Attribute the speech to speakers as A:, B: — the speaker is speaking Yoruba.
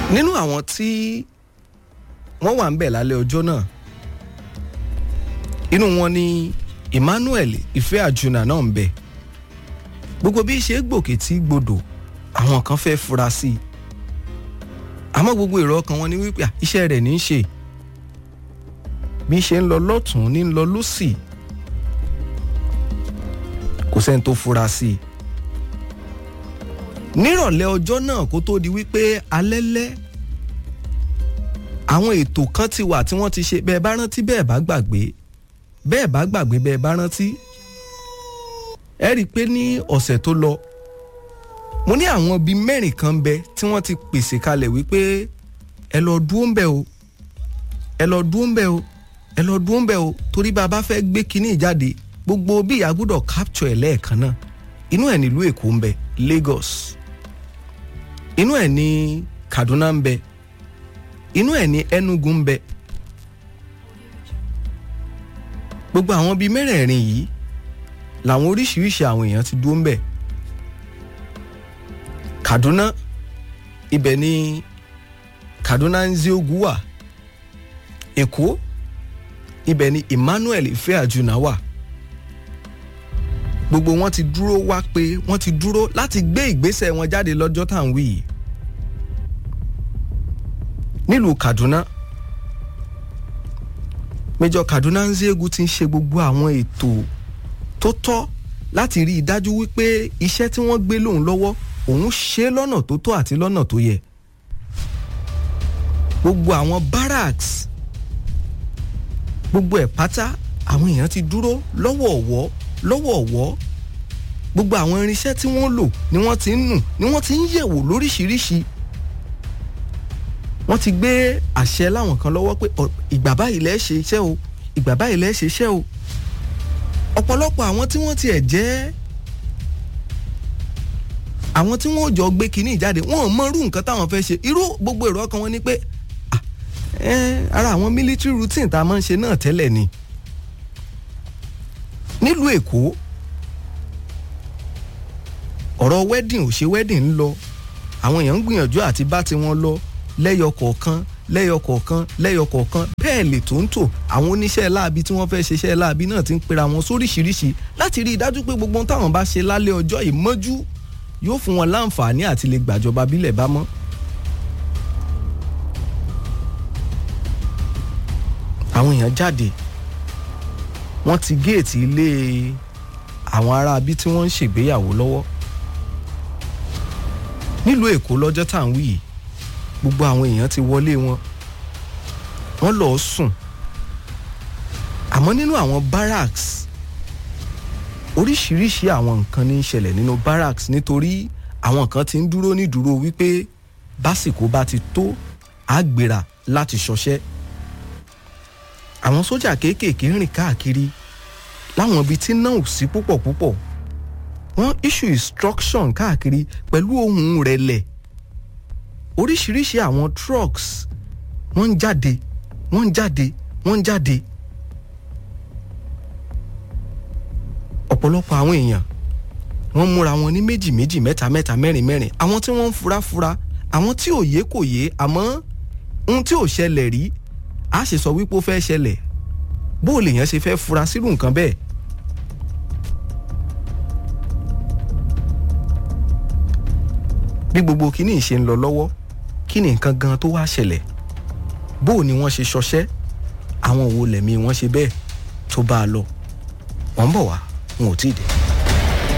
A: nínú àwọn tí wọ́n wà ń bẹ̀ lálẹ́ ọjọ́ náà inú wọn ni Emmanuel Ìfẹ́ Àjùnà náà ń bẹ gbogbo bí ṣe gbòkè tí gbodò àwọn kan fẹ́ fura sí i àmọ́ gbogbo èrò ọkàn wọn ni wípé iṣẹ́ rẹ̀ ní í ṣe bí ṣe ń lọ lọ́tún ní ń lọ lọ́sì kò sẹ́ni tó fura sí i nírọ̀lẹ́ ọjọ́ náà kó tó di wípé alẹ́lẹ́ àwọn ètò kan ti wà tí wọ́n ti ṣe bẹ́ẹ̀ bá rántí bẹ́ẹ̀ bá gbàgbé bẹ́ẹ̀ bá gbàgbé bẹ́ẹ̀ bá rántí ẹ rí i pé ní ọ̀sẹ̀ tó lọ mo ní àwọn bíi mẹ́rin kan bẹ tí wọ́n ti pèsè kalẹ̀ wípé ẹ lọ dúró ń bẹ̀ o ẹ lọ dúró ń bẹ̀ o ẹ lọ dúró ń bẹ̀ o torí bá a bá fẹ́ gbé kinní ìjáde gbogbo bí ìyá gbọ́dọ̀ capture ẹ̀ lẹ́ẹ̀kan náà inú ẹ̀ nílùú Èkó ń bẹ Lagos inú ẹ̀ ní Kaduna ń bẹ inú ẹ̀ ní Enugu ń bẹ gbogbo àwọn bíi mẹ́rẹ̀ẹ̀rin yìí làwọn oríṣiríṣi àwọn èèyàn ti dúró ń bẹ̀ Kaduna ibẹ̀ ni Kaduna Nziogu wà Èkó ibẹ̀ ni Emmanuel Ìfẹ́ Àjùnà wà gbogbo wọn ti dúró wá pé wọ́n ti dúró láti gbé ìgbésẹ̀ wọn jáde lọ́jọ́ tá à ń wí yìí nílùú Kaduna Major Kaduna Nziogu ti ń ṣe gbogbo àwọn ètò tó tọ́ láti rí i dájú wípé iṣẹ́ tí wọ́n gbé lóun lọ́wọ́ òun ṣe lọ́nà tó tọ́ àti lọ́nà tó yẹ gbogbo àwọn barracks gbogbo ẹ̀ pátá àwọn èèyàn ti dúró lọ́wọ̀ọ̀wọ́ lọ́wọ̀ọ̀wọ́ gbogbo àwọn irinṣẹ́ tí wọ́n lò ni wọ́n ti ń nù ni wọ́n ti ń yẹ̀wò lóríṣiríṣi wọ́n ti gbé àṣẹ láwọn kan lọ́wọ́ pé ìgbà báyìí lẹ́ ṣe iṣẹ́ o ìgbà báyìí lẹ́ ṣe iṣẹ́ o ọ̀pọ̀lọpọ̀ àwọn tí wọ́n tiẹ̀ jẹ́ àwọn tí wọ́n jọ gbé kinní ìjáde wọ́n mọ irú nǹkan táwọn fẹ́ ṣe irú gbogbo èrò ọkàn wọn ni pé ara àwọn military routine tá a máa ń ṣe náà tẹ́lẹ̀ ni nílùú Èkó ọ̀rọ̀ wedding ò ṣe wedding ń lọ àwọn èèyàn ń gbìyànjú àti bá tiwọn lọ lẹ́yọ kọ̀ọ̀kan lẹ́yọ kọ̀ọ̀kan lẹ́yọ kọ̀ọ̀kan bẹ́ẹ̀ lè tó ń tò àwọn oníṣẹ́ láabi tí wọ́n fẹ́ ṣiṣẹ́ láabi náà ti ń pera wọn sóríṣiríṣi láti rí i dájú pé gbogbo táwọn bá ṣe lálẹ́ ọjọ́ ìmọ́jú yóò fún wọn láǹfààní àti lè gbàjọba bílẹ̀ bá mọ́. àwọn èèyàn jáde wọ́n ti géètì ilé àwọn aráabí tí wọ́n ń ṣègbéyàwó lọ́wọ́ nílùú Èkó lọ́jọ́ tá à ń wí yìí gbogbo àwọn èèyàn ti wọlé wọn wọ́n lọ́ọ́ sùn àmọ́ nínú àwọn barracks oríṣiríṣi àwọn nǹkan ní í ṣẹlẹ̀ nínú barracks nítorí àwọn kan ti ń dúró ní dúró wípé básìkò bá ti tó àgbèrà láti ṣọṣẹ́ àwọn sójà kéékèèké ń rìn káàkiri láwọn ibi tí náà ò sí púpọ̀ púpọ̀ wọ́n issue instruction káàkiri pẹ̀lú ohùn rẹ̀lẹ̀ oríṣiríṣi àwọn trucks wọ́n ń jáde wọ́n ń jáde wọ́n ń jáde ọ̀pọ̀lọpọ̀ àwọn èèyàn wọ́n múra wọn ní méjì méjì mẹ́ta mẹ́ta mẹ́rin mẹ́rin àwọn tí wọ́n ń fura fura àwọn tí ò yé kò yé àmọ́ ohun tí ò ṣẹlẹ̀ rí a ṣe sọ wípé ó fẹ́ ṣẹlẹ̀ bó o lèèyàn ṣe fẹ́ fura sírú nǹkan bẹ́ẹ̀. bí gbogbo kíní ìṣe ń lọ lọ́wọ́ kí ni nǹkan gan tó wá ṣẹlẹ̀ bó o ni wọ́n ṣe ṣọṣẹ́ àwọn wo lẹ̀mí wọ́n ṣe bẹ́ẹ̀ tó bá a lọ wọ́n ń bọ̀ wá wọn ò tí ì dé.